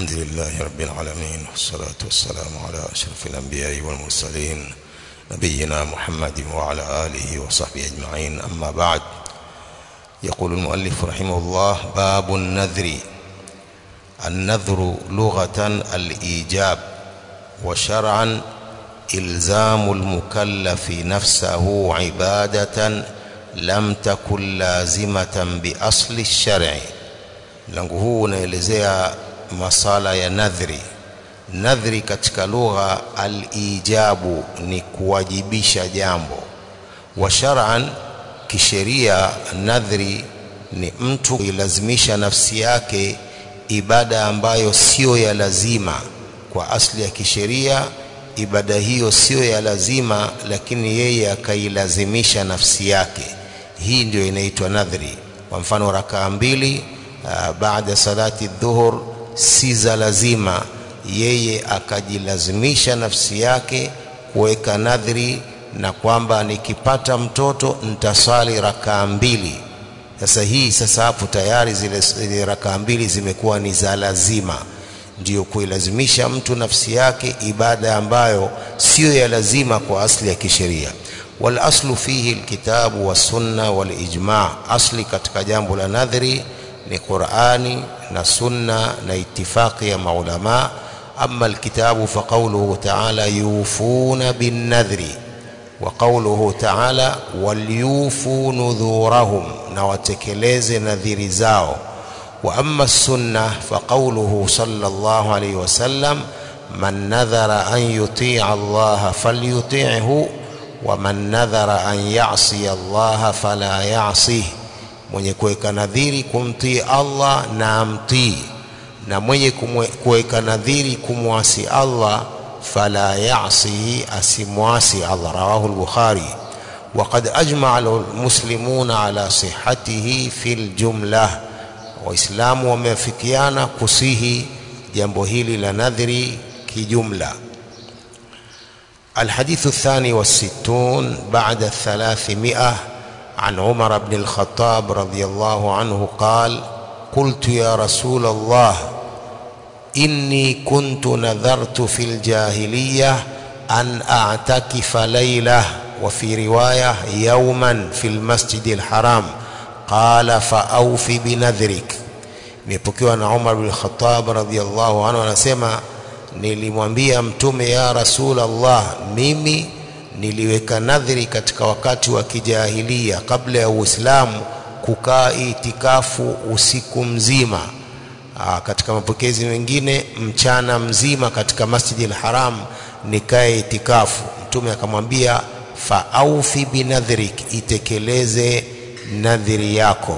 الحمد لله رب العالمين والصلاة والسلام على أشرف الأنبياء والمرسلين نبينا محمد وعلى آله وصحبه أجمعين أما بعد يقول المؤلف رحمه الله باب النذر النذر لغة الإيجاب وشرعا إلزام المكلف نفسه عبادة لم تكن لازمة بأصل الشرع mlango huu unaelezea masala ya nadhri nadhri katika lugha alijabu ni kuwajibisha jambo wa shar'an kisheria nadhri ni mtu kuilazimisha nafsi yake ibada ambayo sio ya lazima kwa asli ya kisheria ibada hiyo sio ya lazima lakini yeye akailazimisha nafsi yake hii ndio inaitwa nadhri kwa mfano rakaa mbili uh, baada salati dhuhur si za lazima yeye akajilazimisha nafsi yake kuweka nadhri na kwamba nikipata mtoto nitasali rakaa mbili sasa hii sasa hapo tayari zile, zile rakaa mbili zimekuwa ni za lazima ndiyo kuilazimisha mtu nafsi yake ibada ambayo siyo ya lazima kwa asli ya kisheria wal aslu fihi alkitabu wasunna wal ijma asli katika jambo la nadhri ni Qur'ani na sunna na itifaqi ya maulama amma alkitabu fa qawluhu ta'ala yufuna bin nadhri wa qawluhu ta'ala walyufu nudhurahum na watekeleze nadhiri zao wa amma sunna fa qawluhu sallallahu alayhi wasallam man nadhara an yuti'a Allah falyuti'hu wa man nadhara an ya'si Allah fala ya'sihi mwenye kuweka nadhiri kumtii Allah na amtii na mwenye kuweka nadhiri kumwasi Allah fala ya'sihi asimwasi Allah rawahu al-Bukhari وقد أجمع المسلمون على صحته في الجملة waislamu wameafikiana kusihi jambo hili la nadhri kijumla الحديث الثاني والستون بعد الثلاثمائة عن عمر بن الخطاب رضي الله عنه قال قلت يا رسول الله إني كنت نذرت في الجاهلية أن أعتكف ليلة وفي رواية يوما في المسجد الحرام قال فأوف بنذرك imepokewa na Umar bin Khattab radhiyallahu anhu anasema nilimwambia mtume ya Rasulullah mimi niliweka nadhiri katika wakati wa kijahilia kabla ya Uislamu kukaa itikafu usiku mzima Aa, katika mapokezi mengine mchana mzima katika Masjidil Haram nikae itikafu mtume akamwambia faaufi binadhrik itekeleze nadhiri yako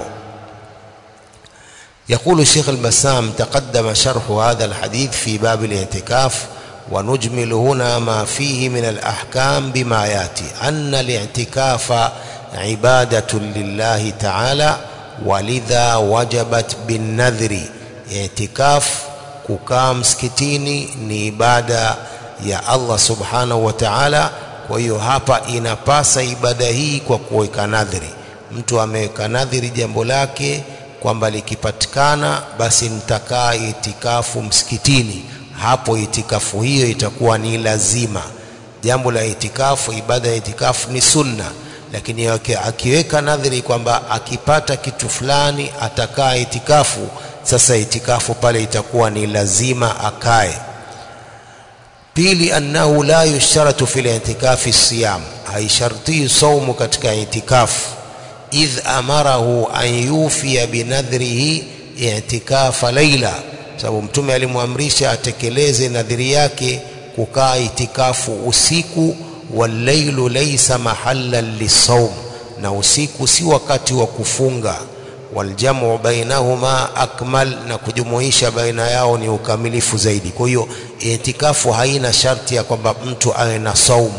يقول الشيخ البسام تقدم شرح هذا الحديث في باب الاعتكاف ونجمل هنا ما فيه من الأحكام بما ياتي أن الاعتكاف عبادة لله تعالى ولذا وجبت بالنذر اعتكاف kukaa msikitini ni ibada ya Allah subhanahu wa ta'ala kwa hiyo hapa inapasa ibada hii kwa kuweka nadhiri mtu ameweka nadhiri jambo lake kwamba likipatikana basi nitakaa itikafu msikitini hapo itikafu hiyo itakuwa ni lazima jambo la itikafu ibada ya itikafu ni sunna lakini akiweka nadhiri kwamba akipata kitu fulani atakaa itikafu sasa itikafu pale itakuwa ni lazima akae pili annahu la yusharatu fil itikafi siyam haishartii saumu katika itikafu idh amarahu an yufiya binadhrihi i'tikafa laila sababu mtume alimwamrisha atekeleze nadhiri yake kukaa itikafu usiku walailu laysa mahallan lisawm na usiku si wakati wa kufunga waljamu bainahuma akmal na kujumuisha baina yao ni ukamilifu zaidi kwa hiyo itikafu haina sharti ya kwamba mtu awe na saumu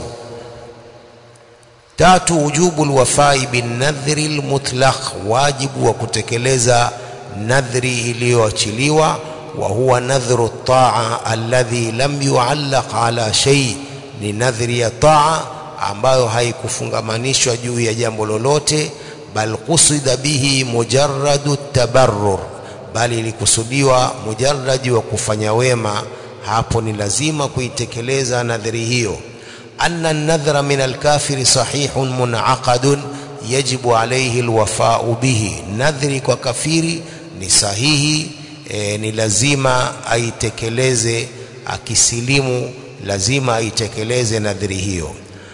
tatu wujubu alwafai binadhri almutlaq wajibu wa kutekeleza nadhri iliyoachiliwa wa huwa nadhru taa alladhi lam yuallaq ala shay ni nadhri ya taa ambayo haikufungamanishwa juu ya jambo lolote bal qusida bihi mujarradu tabarrur bali ilikusudiwa mujarradi wa kufanya wema hapo ni lazima kuitekeleza nadhiri hiyo anna an-nadhra min al-kafiri sahihun munaqadun yajibu alayhi al-wafa'u bihi nadhri kwa kafiri ni sahihi e, ni lazima aitekeleze akisilimu lazima aitekeleze nadhiri hiyo